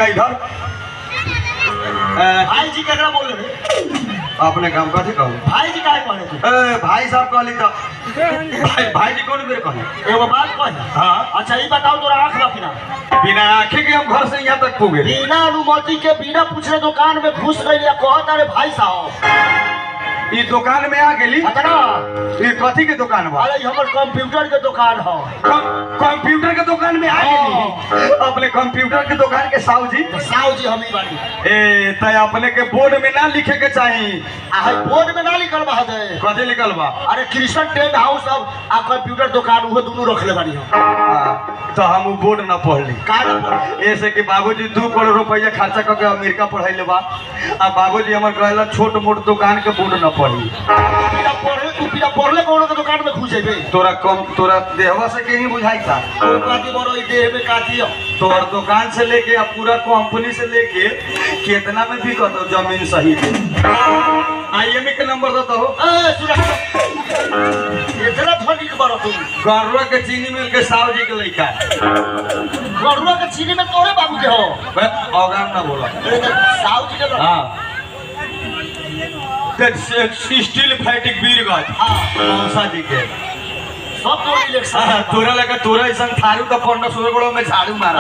का इधर ए, भाई जी केकरा बोल रहे अपने काम कथी कहू भाई जी काहे कहले थे ए, भाई साहब कहली तो भाई भाई जी कौन बेर कहली एगो बात कही हाँ अच्छा ये बताओ तोरा आँख बा कि ना बिना आंखें के हम घर से यहाँ तक पुगे बिना अनुमति के बिना पूछले दुकान में घुस गई या कहत अरे भाई साहब ई दुकान में आ गेली अतना ई कथी के दुकान बा अरे हमर कंप्यूटर के दुकान हो कम- कंप्यूटर के दुकान में आ गेली अपने कंप्यूटर के दुकान के साहू जी तो साहु जी हम ही बानी ए तय अपने के बोर्ड में ना लिखे के चाही आ है बोर्ड में ना लिखल बा दे कथी लिखल बा अरे कृष्ण टेंट हाउस अब आ कंप्यूटर दुकान उहो दोनों रखले बानी हम हाँ, तो हम उ बोर्ड ना पढ़ली का ना पढ़े? ऐसे कि बाबूजी दू करोड़ रुपया खर्चा करके अमेरिका पढ़ाइले बा आ बाबूजी हमर कहला छोट मोट दुकान के बोर्ड ना पढ़ी बिना पढ़ले तू बिना पढ़ले कोनो के दुकान में घुस जेबे तोरा कम तोरा देहवा से के ही बुझाई था कोई बाती बरो ई देह में काटी हो तोहर दुकान से लेके आ पूरा कंपनी से लेके कितना में बिकत हो जमीन सही पे आईएमई के नंबर दो हो ए सुना इतना धनी के बरो तू गरुआ के चीनी मिल के साहू जी के लइका गरुआ के चीनी में तोरे बाबू के हो बे, अवगान ना बोला ए, तो साहु जी के हाँ स्टील फैटिक बीरगंज हाँ मौसा जी के सब तोड़ इलेक्शन हाँ, तोरा लगा तोरा ऐसा थारू तो पंद्रह सोलह गोड़ों में झाड़ू मारा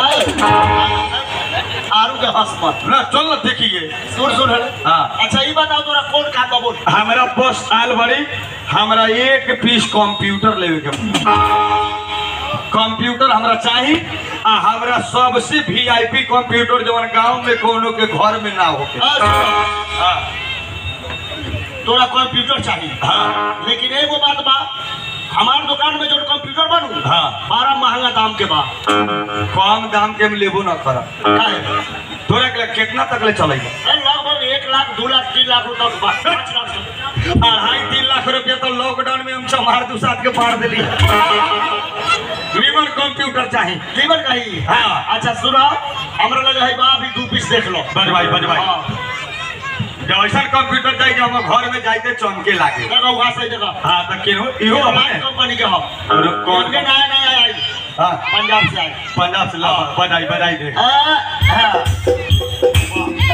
आरू के हंसमत ना चल ना देखिए सुन सुन हेले। हाँ। अच्छा ये बताओ तोरा कौन काम बा बोल हमारा बस आल बड़ी हमारा एक पीस कंप्यूटर लेवे के बा। कंप्यूटर हमरा चाही आ हमरा सबसे वीआईपी कंप्यूटर जवन गांव में कोनो के घर में ना होके हाँ, सुन। हाँ, तोरा कंप्यूटर चाहिए हाँ, लेकिन एगो बात बा हमार दुकान में जो कंप्यूटर बनू हाँ। बड़ा महंगा दाम के बा कम दाम के हम लेबो ना करब काहे? तोरा के लिए कितना तक ले चलेगा ए, लगभग एक लाख दो लाख तीन लाख रुपया के बा पाँच लाख से। अढ़ाई तीन लाख रुपया तो लॉकडाउन में हम चमार दू साथ के पार दिली रीवन कंप्यूटर चाही लीवर कही हाँ। अच्छा सुनो हमरा लगे है बा अभी दू पीस देख लो बजवाई बजवाई हाँ। जब ऐसा कंप्यूटर चाहिए जो हम घर में जाते चमके लागे देखो वहाँ से देखो हाँ तो केनो इहो ये अपने लाइट कंपनी के हो और कौन इनके नया नया आई हाँ पंजाब से आई पंजाब से ला हाँ। बधाई बधाई दे आ, हाँ।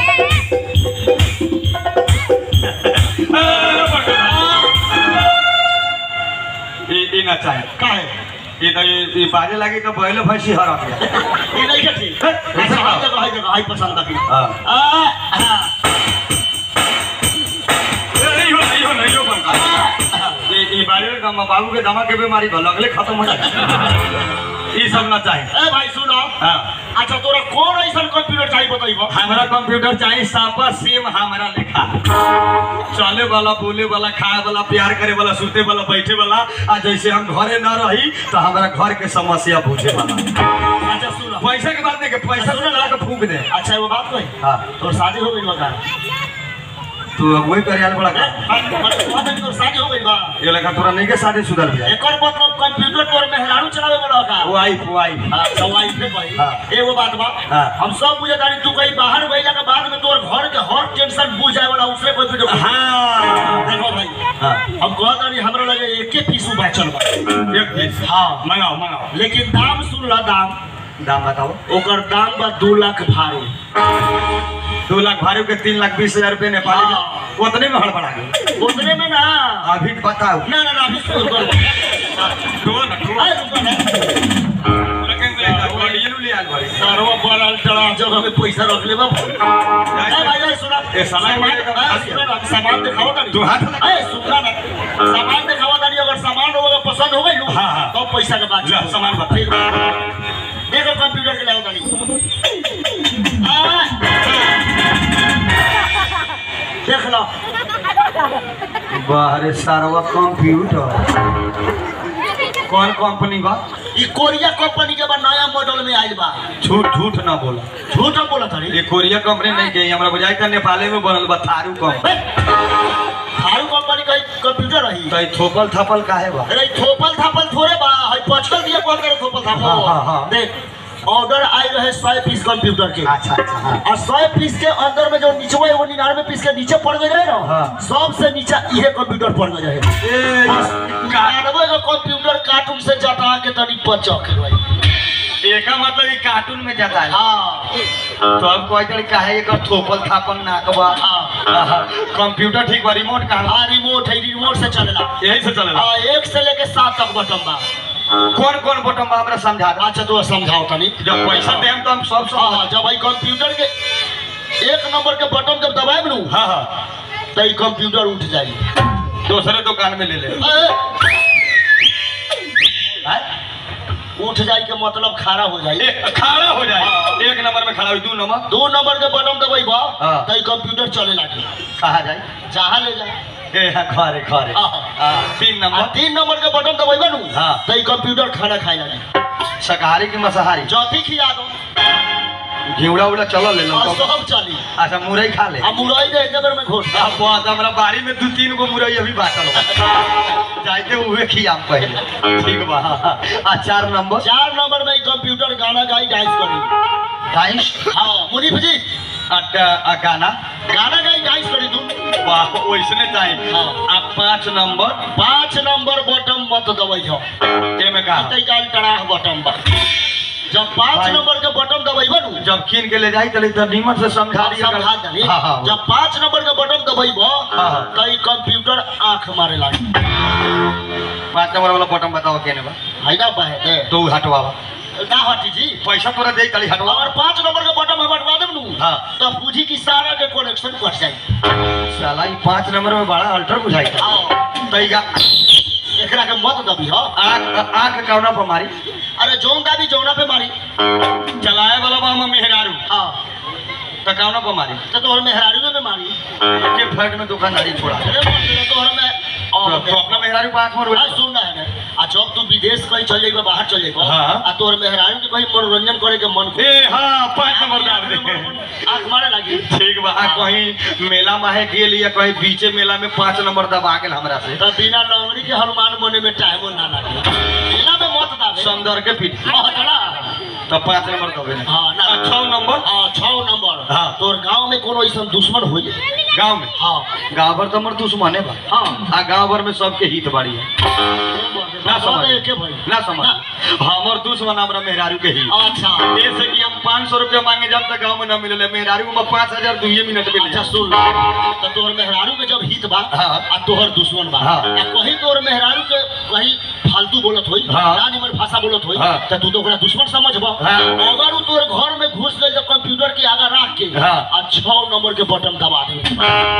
ई ई ना चाहे काहे ई तो ई- ई बाजे लगी तो पहले भैंसी हरा गया ये नहीं के ठीक अच्छा हाई देखो हाई देखो हाई पसंद है हाँ आ, हाँ। नहीं हो नहीं हो नहीं हो बनका ई ई बाजे का बाबू के दमा के बीमारी भल लगले खत्म हो जाए ई सब ना चाहे ए भाई सुनो हाँ अच्छा तोरा कौन ऐसा कंप्यूटर चाहिए बताइबो हमारा कंप्यूटर चाहिए सापा सेम हमारा लिखा चले वाला बोले वाला खाए वाला प्यार करे वाला सुते वाला बैठे वाला आ जैसे हम घरे न रही तो हमारा घर के समस्या पूछे वाला अच्छा सुनो पैसा के बात नहीं के पैसा सुने ला के फूक दे अच्छा वो बात कही हाँ तोर शादी हो गई बता तू अब वही करे बड़ा का तोर शादी हो गई बा ये लगा तोरा नहीं के शादी सुधर गया एकर मतलब कंप्यूटर तोर मेहरारू चलावे वाला का वो आई वो आई हाँ, सवाई पे भाई हाँ। एगो बात बा हाँ। हम सब बुझे तारी तू कहीं बाहर गइला के बाद में तोर घर के हर टेंशन बुझ जाए वाला उससे कोई वीडियो हाँ देखो भाई हाँ हम कहत तारी हमरा लगे एके पीस बचल बा एक पीस हाँ मंगाओ मंगाओ लेकिन दाम सुन ला दाम दाम बताओ ओकर दाम बा दू लाख भारू दो लाख भारी के तीन लाख बीस हजार रुपये नेपाली हाँ। के उतने में हड़बड़ा गई उतने में ना अभी बताओ ना ना ना अभी सुन कर दो ना दो अरे रुको ना सरवा बड़ा टड़ा जब हमें पैसा रख ले बाबू ए भाई ए सुना ए, सामान सामान ले का- ए, सुना ना, सामान दिखाओ तारी तू हाथ लगा। ए सुना ना सामान दिखाओ तारी अगर सामान होगा पसंद हो गई लो हाँ, हाँ। तो पैसा के बाद ला, सामान बता। ठीक बा। देखो कंप्यूटर के लाओ तारी आ, देख लो बाहर सारवा कंप्यूटर कौन कंपनी बा ई कोरिया कंपनी के बा नया मॉडल में आइल बा झूठ झूठ ना बोला झूठ हम बोला तारी ये कोरिया कंपनी नहीं गई हमरा बुझाई था नेपाले में बनल बा थारू कंपनी थारू कंपनी का कंप्यूटर रही तो ई थोपल थपल काहे बा अरे थोपल थापल थोड़े बा हई पचकल दिए कौन करे थोपल थापल हाँ, हाँ, हाँ। देख ऑर्डर आई रहे सौ पीस कंप्यूटर के अच्छा अच्छा हाँ और सौ पीस के अंदर में जो नीचे है वो निन्यानवे पीस के नीचे पड़ गए ना हाँ। सबसे नीचे ये कंप्यूटर पड़ गए रहे ए, निन्यानवे का कंप्यूटर कार्टून से जटा के तनी पचक भाई एका मतलब ई कार्टून में जाता है हाँ तो अब कोई तरी काहे एकर थोपल थापल नाकबा हाँ कंप्यूटर ठीक बा रिमोट कहाँ बा? हाँ रिमोट है रिमोट से चलेला यही से चलेला हाँ एक से लेके सात तक बटन बा कौन कौन बटन बा हमरा समझा दे अच्छा तो समझाओ तनी जब पैसा देम तो हम सब हाँ सब हाँ जब भाई कंप्यूटर के एक नंबर के बटन जब दबाए लू हाँ हाँ तो ई कंप्यूटर उठ जाई दूसरे दुकान में ले ले हैं? उठ जाई के मतलब खड़ा हो जाई ए, खड़ा हो जाए एक नंबर में खड़ा हो दू नंबर दो नंबर के बटन दबाई बा हाँ। तो ई कंप्यूटर चले लागी कहा जाए जहाँ ले जाए ए हाँ, घरे घरे हाँ। हाँ, तीन आ नंबर तीन नंबर के बटन दबाई नू हाँ। तो ई कंप्यूटर खाना खाए लगी शाकाहारी की मांसाहारी जौथी खिया दो घिवड़ा उड़ा चलो ले लो और सब चली अच्छा मुरई खा ले आ मुरई दे एक नंबर में घोट अब बहुत हमरा बाड़ी में दू तीन गो मुरई अभी बाटल बा जाइते उहे खियाम पहले ठीक बा आ चार नंबर चार नंबर में ई कंप्यूटर गाना गाई डांस करी डाइस हाँ मुनीफ जी आ, आ गाना गाना गाई डांस करी तू वाह वैसने चाहिए हाँ। आ पाँच नंबर पांच नंबर बटन मत दबाई हो एमे का कई काल टड़ाह बटन बा जब पांच भाई। नंबर के बटन दबाई बनू जब कीन के ले जाई तले तो नीमन से समझा हाँ, दिया समझा दनी हाँ हाँ जब पांच नंबर के बटन दबाई बो हाँ, हाँ। तो ई कंप्यूटर आंख मारे लागी पाँच नंबर वाला बटन बताओ केने बा है ना बहे दे तो उ हटवावा ना हटी जी पैसा तोरा दे तली हटवा अगर पांच नंबर के बटन हम हटवा देब नू हाँ। तो पूछी की सारा के कनेक्शन कट जाई साला ई पाँच नंबर में बड़ा अल्टर बुझाई आओ तईगा एकरा के मत दबी हो आँख आँख कौना पर मारी अरे जौन का भी जौना पे मारी चलाए वाला बा हम मेहरारू हाँ तो कौना पर मारी तो तोहर मेहरारू में मारी के फ्लैट में दुकानदारी छोड़ा अरे मत दे, तोहर में तो और तो अपना मेहरारू पाँच मोर आ, सुन ना है ना आ जब तू विदेश कहीं चल जाइबा बाहर चल जाइबा हाँ। आ तोहर मेहरारू के कहीं मनोरंजन करे के मन को ए हाँ पाँच नंबर डाल दे आंख मारे लगी ठीक बा आ कहीं मेला माहे गेल या कहीं बीचे मेला में पाँच नंबर दबा गेल हमरा से तो बिना लंगड़ी के हनुमान मने में टाइम ना लगे मेला में मत दावे समदर के पीठ हाँ चला तो पाँच नंबर दबे ना हाँ ना आ, छह नंबर हाँ छह नंबर हाँ। तोर गांव में कोनो ऐसा दुश्मन हो जाए गांव में हाँ गांव भर तो हमर दुश्मने बा हाँ आ गांव भर में सबके हित बाड़ी है ना समझ एके भाई ना समझ हमर दुश्मन हमरा मेहरारू के ही अच्छा जैसे कि हम पाँच सौ रुपया मांगे जब तक गाँव में न मिले मेहरारू में पाँच हजार दुए मिनट में ले अच्छा जा। सुन तो तोहर मेहरारू के जब हित बा हाँ। आ तोहर दुश्मन बा हाँ। आ कहीं तोहर मेहरारू के कहीं फालतू बोलत होई हाँ। ना निमन भाषा बोलत होई हाँ। तो तू तो ओकरा दुश्मन समझबा हाँ। अगर उ तोहर घर में घुस गई तो कंप्यूटर के आगे रख के हाँ। आ छह नंबर के बटन दबा दे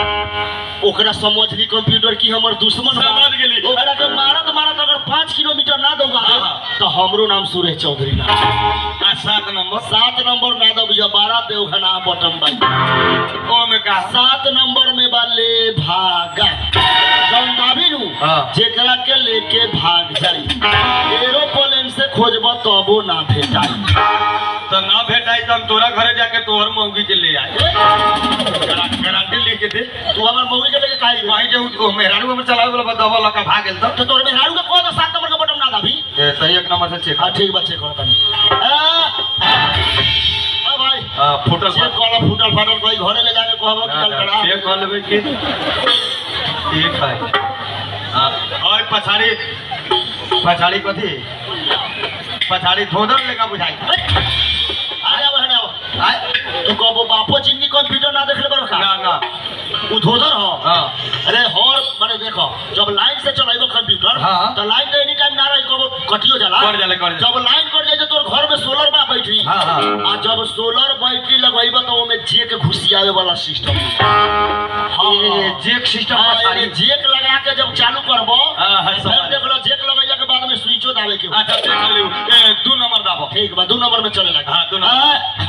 ओकरा समझ ली कंप्यूटर की हमर दुश्मन बा। समझ गेली। ओकरा के मारत मारत अगर पाँच किलोमीटर ना दौगा दे, हाँ। तो हमरो नाम सुरेश चौधरी ना आ सात नंबर सात नंबर ना दबिया बारह देवघना बटन बा ओ में का सात नंबर में बा ले भागा जौन दाबी नु हाँ। जेकरा के लेके भाग जाई एरोप्लेन से खोजब तबो ना भेटाई तो ना भेटाई तो हम तोरा घरे जाके तोहर मौगी के ले आए गारंटी लिख के दे तू हमर मौगी के लेके काई वहीं जो वो मेहरारू में चलावे वाला दवा लगा भाग गेल तो तो तोर मेहरारू के कौन सात नंबर का बटन ना दाबी ए, तनी एक नंबर से चेक हां ठीक बच्चे कर तनी आ भाई आ, फुटल चेक कॉल फुटल फाटल कोई घरे ले जाके कहबो कि चल करा चेक कर लेबै की ठीक है आ, और पछाड़ी पछाड़ी कथी पछाड़ी धोदर लेका बुझाई अरे अब हने अब आय? तू कहबो बापो जिंदगी कंप्यूटर ना देखले बरो का ना ना उधोधर हो हाँ अरे हर माने देखो जब लाइन से चलाइबो कंप्यूटर हाँ। तो लाइन तो एनी टाइम ना रही कबो कटियो जाला कट जाला, कट जाला। जब लाइन कट जाए तो तोर घर में सोलर बा बैटरी हाँ, हाँ। आ जब सोलर बैटरी लगवाइबो तो ओमे जेक घुसियावे वाला सिस्टम हां ये जेक सिस्टम हाँ, पछाड़ी एमे जेक लगा के जब चालू करबो हाँ, हाँ, फिर समझ। देख लो जेक लगैला के बाद में स्विचो दाबे के अच्छा देख लियो ए दू नंबर दाबो ठीक बा दो नंबर में चले लगा हाँ, दू नंबर।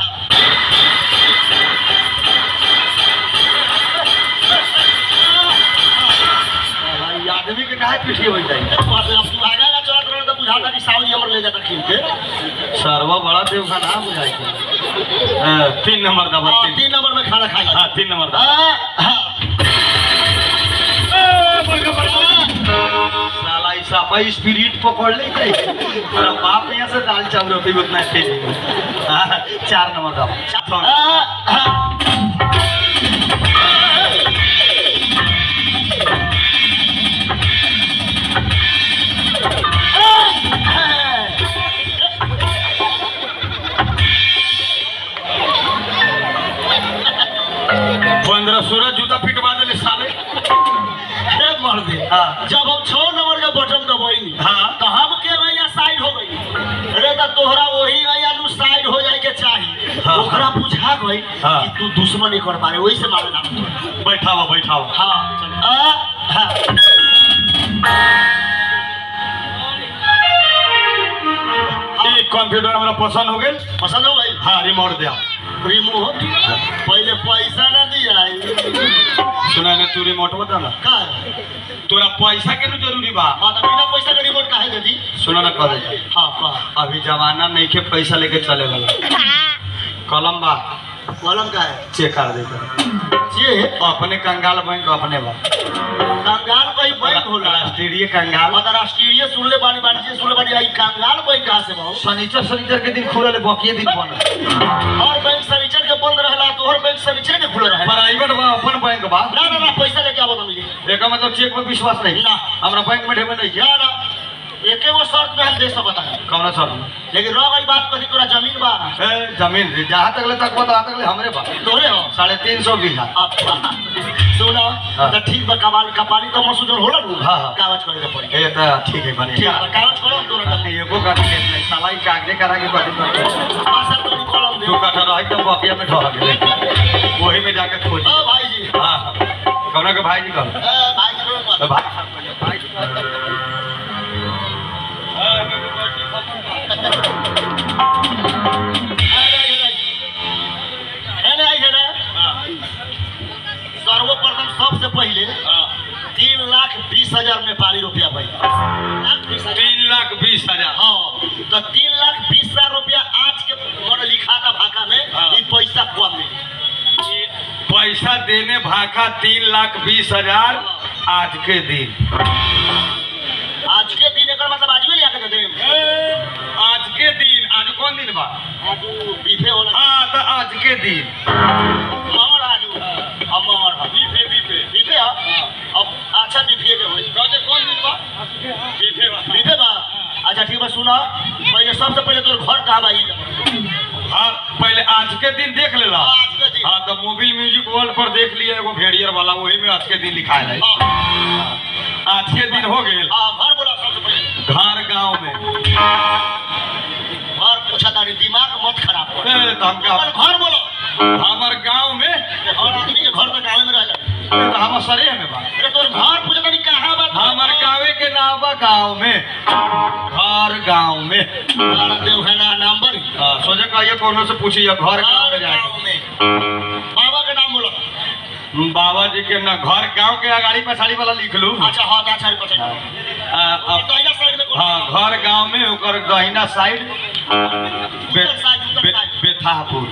भाई आदमी के काहे पीछे हो जाई अब तू आगा ना चलत रहो तो बुझाता कि साउदी हमर ले जाता खींच के सरवा बड़ा देव का नाम बुझाई के हाँ, तीन नंबर दाबो हाँ, तीन तीन नंबर में खाना खाई हाँ तीन नंबर दाबो साला इस सापा स्पिरिट पकड़ ले गई तेरा बाप यहाँ से दाल चावल होती उतना तेज हाँ, चार नंबर दाबो पंद्रह सोलह जूता फिटवा देले साले हे मर दे हाँ। जब हम छह नंबर के बटन दबाई हाँ। तो हम के भैया साइड हो गई अरे तो तोहरा वही भैया लू साइड हो जाए के चाहिए हाँ। ओकरा बुझा गई हाँ। कि तू दुश्मन एक कर पारे वही से मारे ना बैठावा बैठावा हाँ चल आ, हाँ ई कंप्यूटर हमरा पसंद हो गेल पसंद हो गई हाँ रिमोट दे रिमोट पहले पैसा ना दिया सुना ना तू रिमोट बता ना का तोरा पैसा के न जरूरी बा हाँ तो बिना पैसा के रिमोट काहे दे दी सुना ना कह दे हाँ का अभी जमाना नहीं के पैसा लेके चले वाला कलम बा कलम का है चेक कर देते ये अपने कंगाल बैंक अपने बा कंगाल कोई बैंक होला राष्ट्रीय कंगाल अंतरराष्ट्रीय सुनले बानी वाणिज्य सुनले बानी आई कंगाल बैंक कहाँ से बहु शनिचर शनिचर के दिन खुलल बकिए दिन बंद हर बैंक शनिचर के बंद रहला तो हर बैंक शनिचर के खुले रहे प्राइवेट बा अपन बैंक बा ना ना ना पैसा लेके आवो तो मिली एका मतलब चेक पर विश्वास नहीं ना। हमरा बैंक में ढेबे नहीं ना ना एके वो शर्त में हम दे सकता है कौन सर लेकिन रह गई बात कथी तोरा जमीन बा ए जमीन रे जहाँ तक ले तक बता तक ले हमरे बा तोरे हो साढ़े तीन सौ बीघा अच्छा सुनो हाँ। तो ठीक बा कमाल कपाली तो मसूदर होला नु हाँ, हाँ। कागज करे के पड़ी ए तो ठीक है बने ठीक बा कागज करो तोरा का एगो का टिकट नहीं साला ही कागजे करा के बात पासा तो कलम दे तू कठा रही तो बकिया में ढह गेले वही में जाके खोज ओ भाई जी हाँ कौन के भाई जी कह ए भाई जी को भाई सर्वप्रथम सबसे पहले तीन लाख बीस हजार नेपाली रुपया भाई लाख बीस हजार तीन लाख बीस हजार हाँ तो तीन लाख बीस हजार रुपया आज के मन लिखा था भाका में हाँ। ये पैसा कम मिली पैसा देने भाका तीन लाख बीस हजार आज के दिन आज के दिन एक मतलब आज भी लिया के दे आज के दिन आज कौन दिन बा आज बीफे होला हाँ तो आज के दिन मगर आज हम मगर हम बीफे बीफे बीफे है अब अच्छा बीफे के होई कहते कौन दिन बा बीफे बा बीफे बा अच्छा ठीक बा सुना पहले सबसे पहले तोर घर कहाँ बा ई हाँ पहले आज के दिन देख लेला आज के दिन हाँ तो मोबिल म्यूजिक वर्ल्ड पर देख लिया एगो भेड़ियर वाला वही में आज के दिन लिखा है हाँ आज के दिन हो गेल हाँ, घर बोला सबसे पहले घर गांव में घर पूछा तारी दिमाग मत खराब कर ए, तो हम क्या घर बोलो हमार गांव में हर आदमी के घर तो गाँव में रहला ए, तो हम सरे में बा अरे तोर घर पूछा तारी कहाँ बा हमार गाँवे के नाम बा गाँव में घर गाँव में हमारा देवखाना नंबर ही। हाँ, सोचे कहिए कोनो से पूछिए घर गाँव में घर जाए गाँव में बाबा के नाम बोलो बाबा जी के ना घर गांव के अगाड़ी पछाड़ी वाला लिख लू अच्छा हाँ अच्छा अच्छा अच्छा आ, अब दहिना साइड में कौन हाँ घर गांव में ओकर दहिना साइड बे, उत्तर साइड उत्तर बे, साइड बेथापुर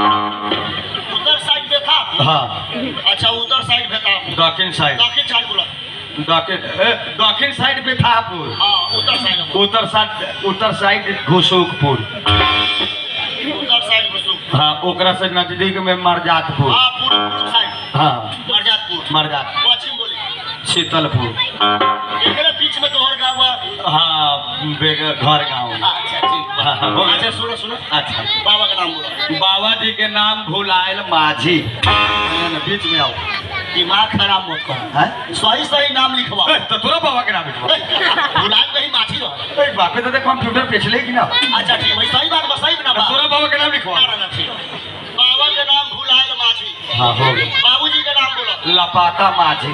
उत्तर साइड में था हाँ अच्छा उत्तर साइड में था दक्षिण साइड दक्षिण साइड बोला दक्षिण ए, दक्षिण साइड बेथापुर हाँ उत्तर साइड में उत्तर साइड उत्तर साइड घुसुकपुर उत्तर साइड में सुख हाँ ओकरा से नजदीक में मरजातपुर हाँ पूर्व पूर्व साइड हाँ मरजातपुर मरजात पश्चिम बोली शीतलपुर एकरे बीच में तोहर गाँव बा हाँ बेग- घर गांव अच्छा ठीक हाँ, हाँ, हो बा गया। अच्छा सुनो सुनो अच्छा बाबा का नाम बोलो बाबा जी के नाम भुलायल माझी नहीं, नहीं, बीच में आओ दिमाग खराब मत कर हैं? सही सही नाम लिखवा ए, तो तोरा बाबा के नाम लिखवा बुलान कहीं माछी रह ए, बापे तो कंप्यूटर बेचले कि ना अच्छा ठीक भाई सही बात बा सही ना बा तोरा बाबा के नाम लिखवा ना, ना, ना, ठीक। बाबा के नाम भुलायल माझी हाँ हो गया बाबूजी के नाम बोलो लपाता माझी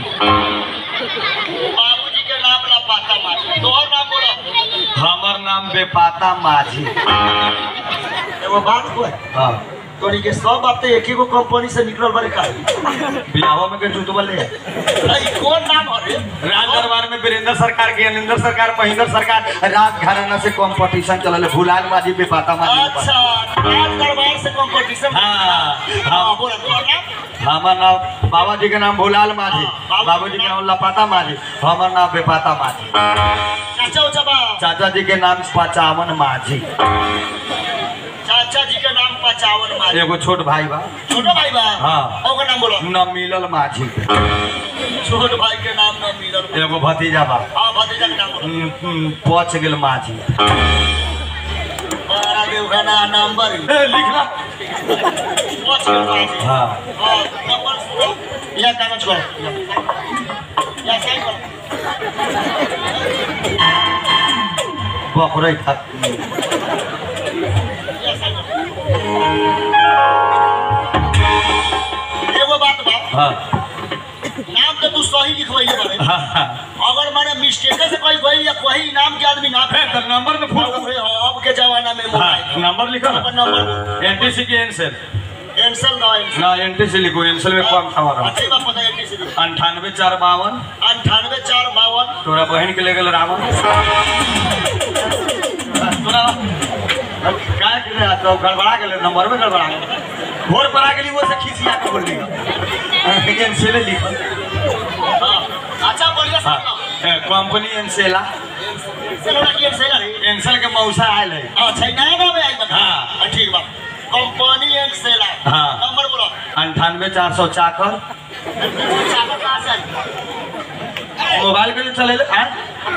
बाबूजी के नाम ला पाता माझी तोहर नाम बोलो हमर नाम बेपाता माझी एगो बात को हाँ तोरी के सब बातें एक ही गो कंपनी से निकलल बारे का बियाह में के जुतवा ले अई कौन नाम हरे राज दरबार में वीरेंद्र सरकार के अनिंदर सरकार महेंद्र सरकार राज घराना से कंपटीशन चलल भुलाल माझी बेपाता माझी अच्छा राज दरबार से कंपटीशन हाँ, हाँ हाँ। बोलो तोहर नाम हमार नाम बाबा जी के नाम भुलाल माझी बाबू जी के नाम लपाता माझी हमर नाम बेपाता माझी चाचा उचा बा चाचा जी के नाम पचावन माझी चाचा जी के नाम पचावन माझी एगो छोट भाई बा छोटो भाई बा हाँ। ओकर नाम बोलो न मिलल माझी छोट भाई के नाम न मिलल एगो भतीजा बा हाँ भतीजा के नाम बोलो हम्म, हम्म, पच गेल माझी बारा देवखाना नंबर ए, लिखना पाँच के माझी हाँ हाँ नंबर सुनो या कागज करो या साइन करो बकरे खा या साइन करो एगो बात बा हाँ नाम तो तू सही लिखवाइले बारे हाँ हाँ अगर माने मिस्टेक से कोई गई या कोई इनाम के आदमी ना है, तो नंबर में फोन अरे हाँ, अब के जमाना में हाँ मोबाइल नंबर लिखो अपन ना नंबर एनटीसी की एनसेल कैंसिल ना कैंसिल ना एनटीसी लिखो एनसेल में कम खबर अच्छी बात पता है किसी को अंठानवे चार बावन अंठानवे चार बावन तोरा बहन के ले गेल रावण तोरा काय के ले तो गड़बड़ा गेल नंबर में गड़बड़ा गेल भोर पर आ गेली वो से खिसिया के बोल दिया एनसेल लिखो हाँ, अच्छा बढ़िया हाँ सब ए, कंपनी एनसेला सेलोना की सेलर है एनसेल के मौसा आयल है अच्छा ये नया नाम है आई बता हाँ। हाँ, ठीक बा कंपनी एंड सेलर हाँ। नंबर बोलो अंठानवे चार सौ चाकर चाकर कहाँ से आई? मोबाइल के लिए चले ले हाँ?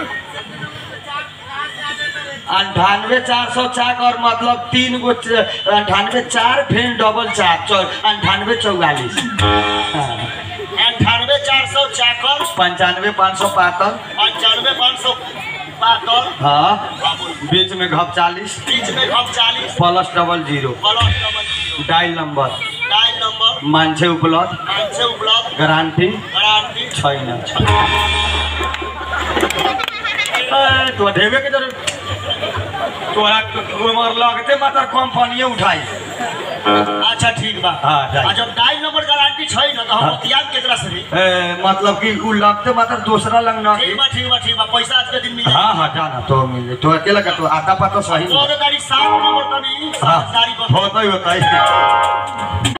अंठानवे चार सौ चाक और मतलब तीन गो च- अंठानवे चार फिर डबल चार चौ अंठानवे चौवालीस हाँ। अंठानवे चार सौ चाकर पंचानवे पाँच सौ पातर पंचानवे पाँच सौ बहत्तर हाँ हाँ, बोल। बीच में घप चालीस बीच में घप चालीस plus double zero plus double zero dial number dial number मांझे उपलब्ध पाँच से उपलब्ध गारंटी गारंटी छैन ए, तो ढेबे के जरूर तोरा उमर लगते मात्र कंपनीये उठाई अच्छा ठीक बा हाँ, डायल। आ जब डायल नंबर गारंटी छै न तो हम हाँ। बतियाब केकरा से रे ए, मतलब कि उ लगते मात्र दूसरा लग न ठीक बा ठीक बा ठीक बा पैसा आज के दिन मिल जाए हाँ हाँ जाना तो मिल जाए तो अकेला का तो आता पता सही तो तारीख सात नंबर तनी हाँ समझदारी कर होता ही होता ही